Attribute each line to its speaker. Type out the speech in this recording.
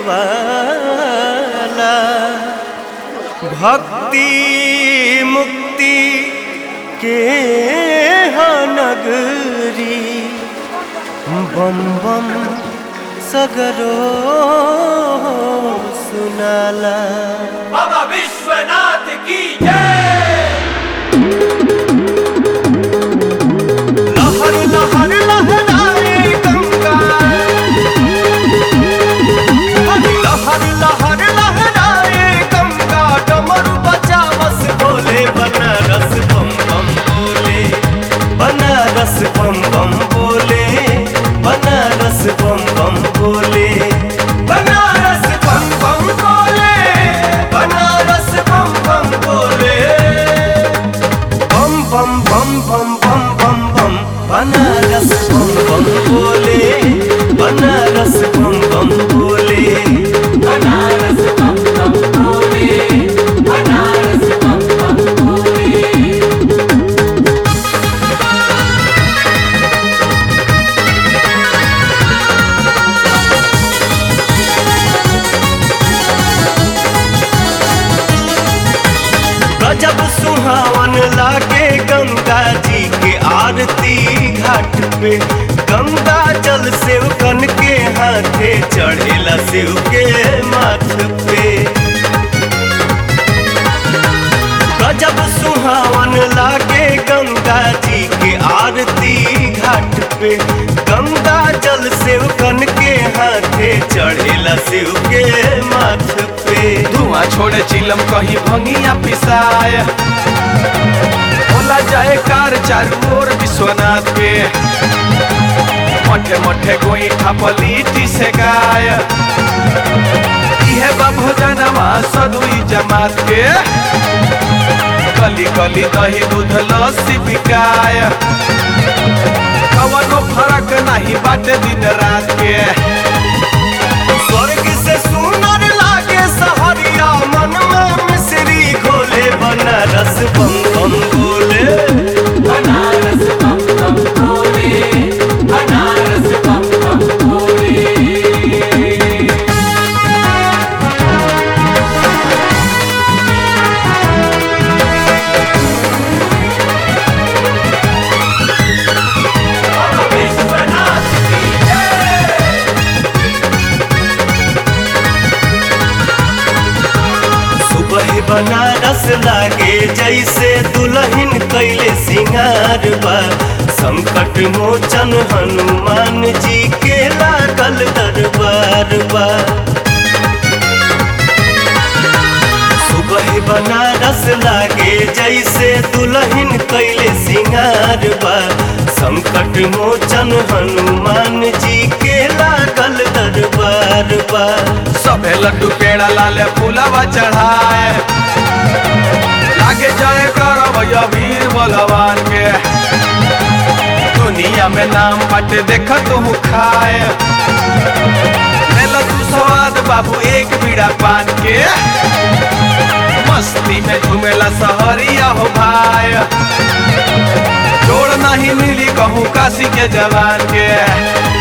Speaker 1: वाला भक्ति मुक्ति के हा नगरी बम बम सगरो सुनाला
Speaker 2: बाबा विश्वनाथ की जय
Speaker 1: लहर लहर लहराए गंगा लहर लहर लहराए गंगा डमरू बचावस बोले बनारस बम बम बोले बनारस बम बम बोले बनारस बम बम बोले बनारस बम बम बोले बनारस बम बम बोले बम बम बम बम बम बम बम बनारस बम बम बोले बनारस बम बम बोले
Speaker 2: बनारस बम बम बोले बनारस बम बम बोले
Speaker 1: गजब सुहावन लागे गंगा जी के आरती घाट पे गंगा जल सेवकन के हाथे चढ़ेला शिव के माथ पे गजब सुहावन लागे गंगा जी के आरती घाट पे गंगा जल सेवकन के हाथे चढ़ेला शिव के माथ पे
Speaker 3: धुआं छोड़े चिलम कहीं भंगिया पिसाय होला जाए कार चारू ओर विश्वनाथ के मठे मठे गोई थापलीटी से गाय इहे बा भोजनमा सदुई जमात के गली गली दही दूध लस्सी बिकाय कवनो फरक नहीं बाटे दिन रात के
Speaker 1: स्वर्ग से सुनर लागे सहरिया मन में मिश्री घोले बनारस बम बम बोले
Speaker 2: बनारस बम बम बोले बनारस बम बम बोले विश्वनाथ की जय
Speaker 1: सुबह बनारस लागे जैसे दुल्हन कैले सिंगार बा संकट मोचन हनुमान जी के लागल दरबार बा सुबह बनारस लागे जैसे दुल्हन कैले सिंगार बा संकट मोचन हनुमान जी के लागल दरबार बा
Speaker 3: सबे लड्डू पेड़ा लाले फूलवा चढ़ाए लागे जाए करब वीर बलवान के दुनिया में नाम बाटे देख तू खाए ले लो तू स्वाद बाबू एक बीड़ा पान के मस्ती में झूमेला सहरिया हो भाई जोड़ नहीं मिली कहूँ काशी के जवान के